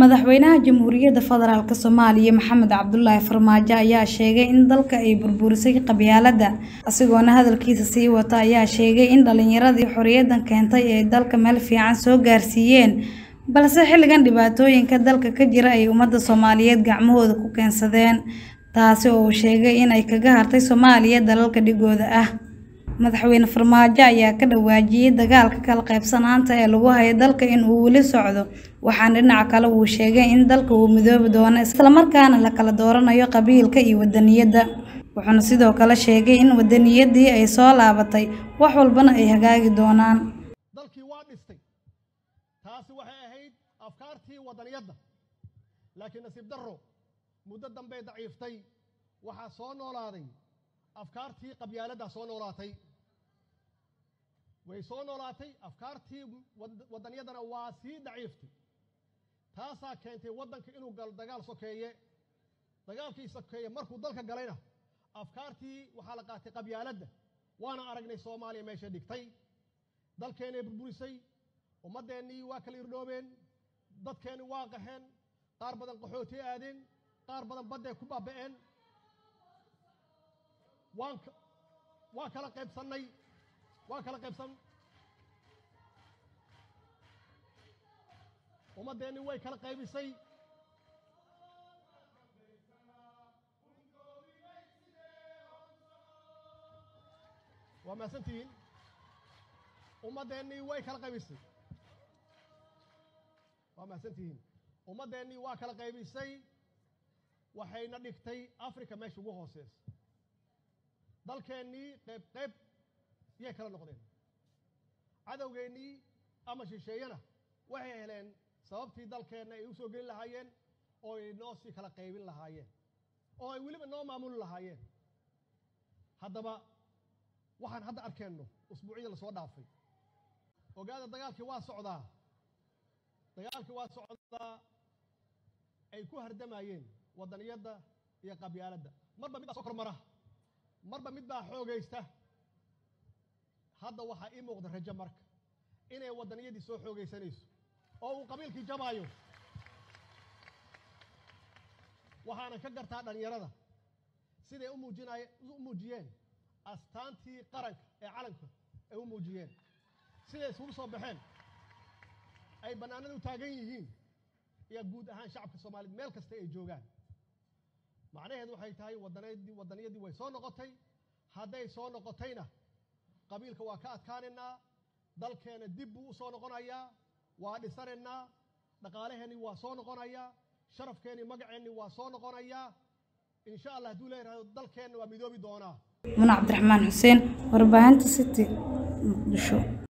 Madaxweynaha Jamhuuriyadda Federaalk Soomaaliya Maxamed Cabdullaahi Farmaajo ayaa sheegay in dalka ay burburisay qabyaaladda, isagoona hadalkiisa sii wata ayaa sheegay in dhalinyaradii xorriyadda keentay ay dalka meel fiican soo gaarsiiyeen, balse xilligan dhibaatooyinka dalka ka jira ay ummadda Soomaaliyeed gacmahooda ku keensadeen, taasi oo uu sheegay in ay kaga hartay Soomaaliya dalalka dhigooda ah. Madaxweyne Farmaajo ayaa ka dhawaajiyay dagaalka kala qaybsanaanta ee lagu hayo dalka in uu weli socdo, waxaana dhinaca kale uu sheegay in dalka uu midoobi doono isla markaana la kala dooranayo qabiilka iyo wadaniyadda, wuxuuna sidoo kale sheegay in wadaniyaddii ay soo laabatay, wax walbana ay hagaagi doonaan. dalkii waa dhistay taasi waxay ahayd afkaartii wadaniyadda laakiin nasiib darro muddo dambey daciiftay waxaa soo noolaaday afkaartii qabyaaladdaa soo noolaatay way soo noolaatay afkaartii wadaniyaddana waa sii daciiftay taasaa keentay waddanka inuu galo dagaal sokeeye dagaalkii sokeeye markuu dalka galayna afkaartii waxaa la qaatay qabyaaladda waana aragnay soomaaliya meeshay dhigtay dalkeennay burburisay ummaddeennii waa kala irdhoobeen dadkeenni waa qaxeen qaar badan qaxootay aadeen qaar badan badday ku baaba'een waan waa kala qaybsannay waa kala qaybsan ummaddeenni way kala qaybisay waa mahadsantihiin ummaddeennii way kala qaybisay waa mahadsantihiin ummaddeennii waa kala qaybisay waxayna dhigtay africa meesha ugu hooseysa dalkeennii qayb qayb yay kala noqdeen cadowgeennii ama shisheeyana waxay heleen sababtii dalkeenna ay u soo gelin lahaayeen oo ay noo sii kala qaybin lahaayeen oo ay weliba noo maamuli lahaayeen haddaba waxaan hadda arkeenno usbuucyada lasoo dhaafay ogaada dagaalkii waa socdaa dagaalkii waa socdaa ay ku hardamayeen wadaniyadda iyo qabyaaladda marba mid baa soo kormara marba mid baa xoogaysta hadda waxaa ii muuqda rajo marka inay wadaniyadii soo xoogaysanayso oo uu qabiilkii jabaayo waxaana ka gartaa dhallinyarada siday u muujinay u muujiyeen astaantii qaranka ee calanka ay u muujiyeen siday isugu soo baxeen ay bannaanada u taagan yihiin iyo guud ahaan shacabka soomaaliyeed meel kasta ay joogaan macnaheedu waxay tahay wadanadii wadaniyadii way soo noqotay hadday soo noqotayna qabiilka waa ka adkaanaynaa dalkeena dib buu u soo noqonayaa waa dhisanaynaa dhaqaalaheenni waa soo noqonayaa sharafkeenni magaceenni waa soo noqonayaa insha allah hadduu leeyahay dalkeenna waa midoobi doonaa Muna Cabdiraxmaan Xuseen, warbaahinta City, Muqdisho.